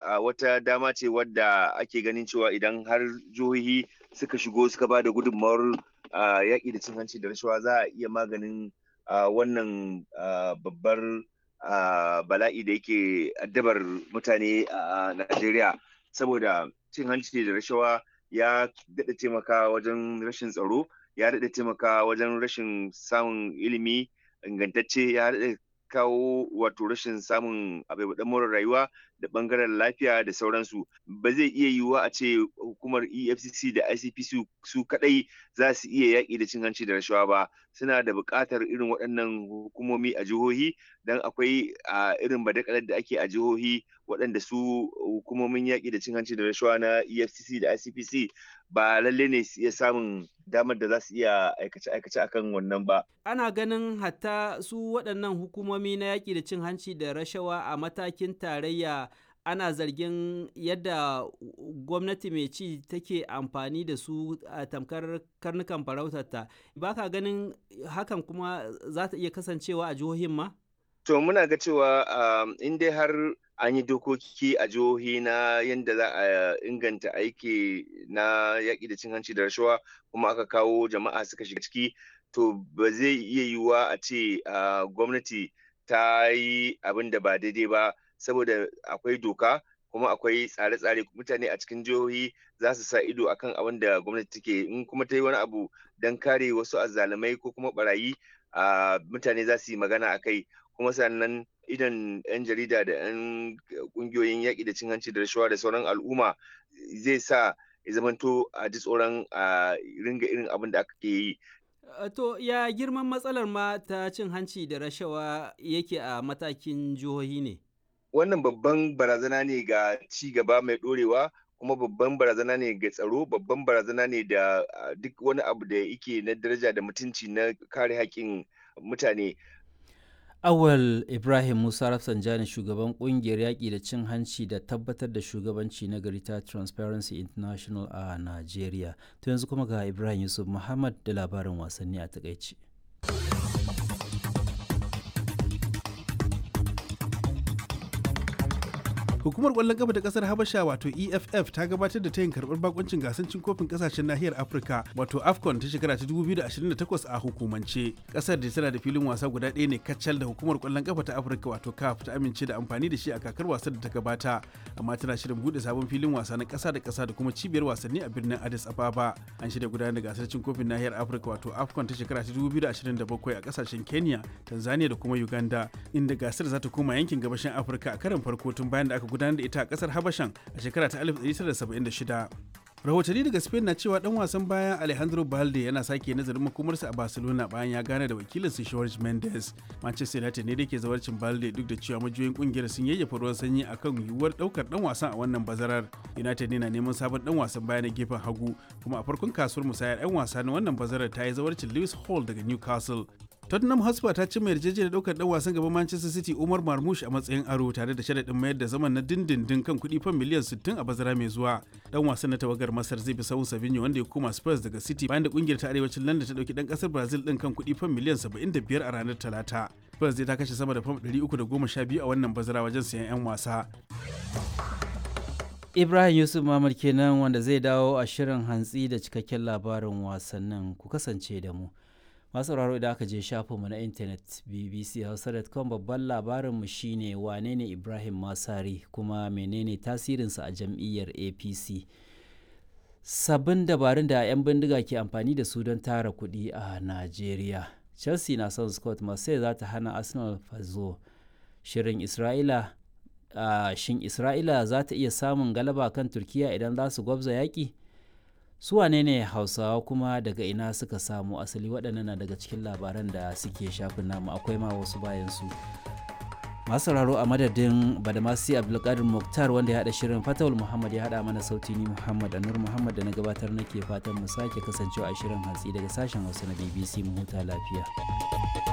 wata dama ce wadda ake ganin cewa idan har jihohi suka shigo suka ba da gudunmawar yaƙi da cin hanci da rashawa za a iya maganin wannan babbar bala'i da yake addabar mutane a Najeriya saboda cin hanci da rashawa ya daɗa taimaka wajen rashin tsaro ya daɗa taimaka wajen rashin samun ilimi ingantacce ya daɗa kawo wato rashin samun abubuwan more rayuwa da bangaren lafiya da sauransu ba zai iya yiwuwa a ce hukumar efcc da icpc su kadai za su iya yaƙi da cin hanci da rashawa ba suna da buƙatar irin waɗannan hukumomi a jihohi don akwai a irin badakalar da ake a jihohi waɗanda su hukumomin yaƙi da cin hanci da rashawa na efcc da icpc ba lalle ne su iya samun damar da za su iya aikace-aikace akan wannan ba. Ana ganin hatta su waɗannan hukumomi na yaƙi da cin hanci da rashawa a matakin tarayya ana zargin yadda gwamnati mai ci take amfani da su a tamkar karnukan farautarta. Ba ka ganin hakan kuma za ta iya kasancewa a jihohin ma? To muna ga cewa in dai har an yi dokoki a jihohi na yadda za a inganta aiki na yaƙi da cin hanci da rashawa kuma aka kawo jama'a suka shiga ciki to ba zai iya yiwuwa a ce gwamnati ta yi abin da ba daidai ba saboda akwai doka kuma akwai tsare-tsare mutane a cikin jihohi za su sa ido akan abin da gwamnati take in kuma ta yi wani abu don kare wasu azzalumai ko kuma barayi mutane za su yi magana a kai kuma sannan idan 'yan jarida da 'yan kungiyoyin yaƙi da cin hanci da rashawa da sauran al'umma zai sa ya zamanto a ji tsoron a ringa irin abin da aka ke yi. To ya girman matsalar ma ta cin hanci da rashawa yake a matakin jihohi ne? Wannan babban barazana ne ga ci gaba mai ɗorewa kuma babban barazana ne ga tsaro babban barazana ne da duk wani abu da yake na daraja da mutunci na kare haƙƙin mutane. Awal Ibrahim Musa Rafsanjani shugaban kungiyar yaƙi da cin hanci da tabbatar da shugabanci na gari ta Transparency International a Najeriya. To yanzu kuma ga Ibrahim Yusuf Muhammad da labarin wasanni a takaici. hukumar kwallon kafa ta kasar habasha wato eff ta gabatar da tayin karbar bakuncin gasar cin kofin kasashen nahiyar afirka wato afcon ta shekara ta 2028 a hukumance kasar da tana da filin wasa guda ɗaya ne kacal da hukumar kwallon kafa ta afirka wato caf ta amince da amfani da shi a kakar wasan da ta gabata amma tana shirin bude sabon filin wasa na kasa da kasa da kuma cibiyar wasanni a birnin addis ababa an shirya gudanar da gasar cin kofin nahiyar afirka wato afcon ta shekara ta 2027 a kasashen kenya tanzania da kuma uganda inda gasar za ta koma yankin gabashin afirka a karon farko tun bayan da aka gudanar da ita a kasar habashan a shekara ta 1976 rahotanni daga spain na cewa dan wasan bayan alejandro balde yana sake nazarin makomarsa a barcelona bayan ya gane da wakilin su george mendes manchester united ne da ke zawarcin balde duk da cewa majiyoyin kungiyar sun yayyafa ruwan sanyi akan yiwuwar daukar dan wasan a wannan bazarar united ne na neman sabon dan wasan baya na gefen hagu kuma a farkon kasuwar musayar 'yan wasa na wannan bazarar ta yi zawarcin lewis hall daga newcastle Tottenham Hotspur ta cimma yarjejeniyar daukar dan wasan gaban Manchester City Umar Marmoush a matsayin aro tare da sharaɗin mayar da zaman na dindindin kan kuɗi fan miliyan 60 a bazara mai zuwa. Dan wasan na tawagar Masar zai bi sahun Savinho wanda ya koma Spurs daga City bayan da kungiyar ta arewacin London ta dauki dan kasar Brazil din kan kuɗi fan miliyan 75 a ranar Talata. Spurs zai ta kashe sama da fam 312 a wannan bazara wajen sayan 'yan wasa. Ibrahim Yusuf Mamad kenan wanda zai dawo a shirin hantsi da cikakken labarin wasannin ku kasance da mu. masu sauraro idan aka je shafinmu na intanet bbchausa.com babban labarinmu shine wane ne ibrahim masari kuma menene tasirinsa a jam'iyyar apc sabbin dabarun da 'yan bindiga ke amfani da su don tara kuɗi a najeriya chelsea na son scott marseille za ta hana arsenal fazo shirin isra'ila uh, shin isra'ila za ta iya samun galaba kan turkiya idan za su gwabza yaƙi su wane ne hausawa kuma daga ina suka samu asali waɗannan na daga cikin labaran da suke shafin namu akwai ma wasu bayan su masu sauraro a madadin badamasi abdulkadir muktar wanda ya haɗa shirin fatawul muhammad ya haɗa mana sauti ni muhammad anur muhammad da na gabatar nake fatan mu sake kasancewa a shirin hatsi daga sashen hausa na bbc mu huta lafiya